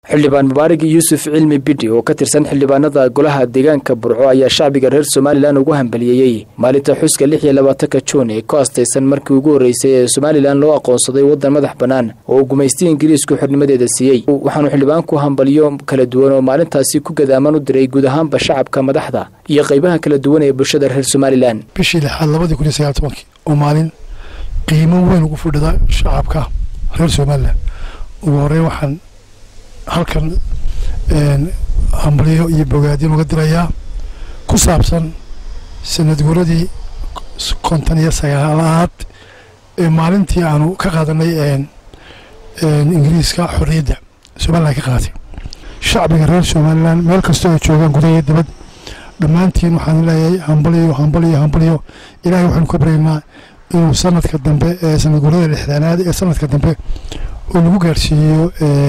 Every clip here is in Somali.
xildhibaan mubaarig yuusuf cilmi bidhi oo ka tirsan xildhibaanada golaha deegaanka burco ayaa shacbiga reer somalilan ugu hambaliyeeyey maalinta xuska lix iyo labaatanka juun ee ku astaysan markii ugu horreysay ee somalilan loo aqoonsaday waddan madax bannaan oo uu gumaystay ingiriisku xornimadeeda siiyey waxaanu xildhibaanku hambaliyo kala duwan oo maalintaasi ku gadaaman u diray guud ahaanba shacabka madaxda iyo qaybaha kala duwan ee bulshada reer somalilan bishii lixaad labadii kun iyo sagaal tobankii oo maalin qiimo weyn ugu fadhida shacabka reer somalilan ugu horreyn waxaan halkan hambalyo iyo bogaadin uga dirayaa ku saabsan sanad guuradii konton iyo sagaalaad ee maalintii aanu ka qaadanay ingiriiska xorriyadda somalilan ka qaadatay shacbiga reer somalilan meel kastoo ay joogaan gudaha iyo dibad dhammaantiin waxaan leeyahay hambalyo hambalyo hambalyo ilaahay waxaanu ka baryaynaa inuu sanadka dambe ee sanad guurada lixdaanaad ee sanadka dambe uu nagu gaarsiiyo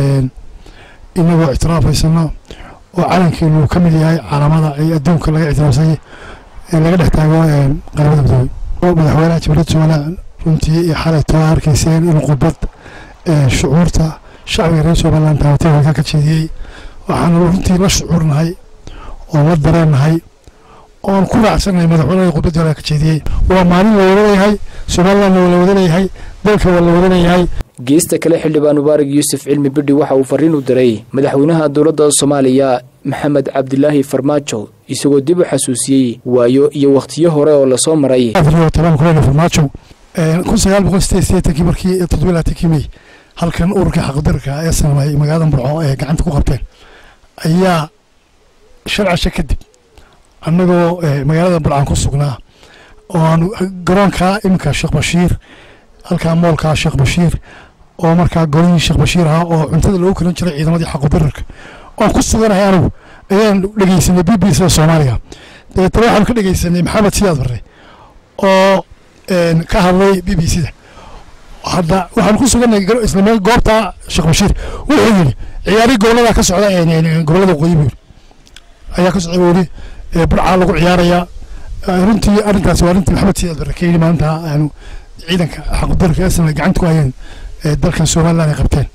inagoo ictiraafaysano oo calankeenu ka mid yahay caalamada ay adduunka laga ictiraafsay laga dhex taago qaramada midoobey madaxweynaha jamhuuriyadda somalilan runtii iyo xalay too arkayseen inuu khudbad shucuurta shacbiga reer somalilan taabatay halkaa ka jeediyey waxaanu runtii la shucuurnahay oo la dareennahay oon ku raacsannahay madaxweynaha khudbadda halkaa ka jeediyey waa maalin la wada leeyahay somalilandna waa la wada leeyahay dalka waa la wada leeyahay geesta kale xildhibaan mubaarig yuusuf cilmi bidhi waxa uu fariin u diray madaxweynaha dowladda soomaaliya maxamed cabdilaahi farmaajo isagoo dib u xasuusiyey waayo iyo wakhtiyo hore oo lasoo maray farmaajo kun sagaal boqol sideed sideetankii markii toddoba laatankii mey halkan ururka xaqdarka ee sanamay magaalada burco ee gacanta ku qabteen ayaa shan casho kadib annagoo magaalada burcaan ku sugnaa oo aanu garoonka iminka sheekh bashiir halkaa moolkaa sheekh bashiir oo markaa golihii sheekh bashiir ahaa oo cuntada loogu kalan jiray ciidamadii xaqudararka oon ku suganahay anigu ayaan dhegeysanay b b c da soomaaliga dabeetana waxaanu ka dhegeysanay maxamed siyaad barre oo ka hadlay b b c da hadda waxaanu ku suganay isla meel goobta sheekh bashiir wuxuu yidhi ciyaari gobolada ka socda gobolada waqooyi buu yidhi ayaa ka socda buu yidhi burcaa lagu ciyaarayaa runtii arrintaasi waa arrintii maxamed siyaad barre ka yidhi maalinta aanu ciidanka xaqdarka asna gacanta ku hayeen dalkan somalilan ay qabteen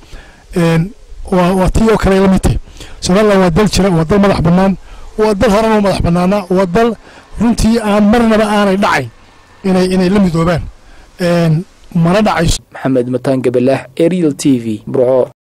waa tii oo kale la mid tahay somalilan waa dal jira waa dal madax bannaan waa dal horena u madax bannaana waa dal runtii aan marnaba aanay dhacayn inay inay la midoobaan mana dhacayso maxamed mataan gabalaax ariel t v burco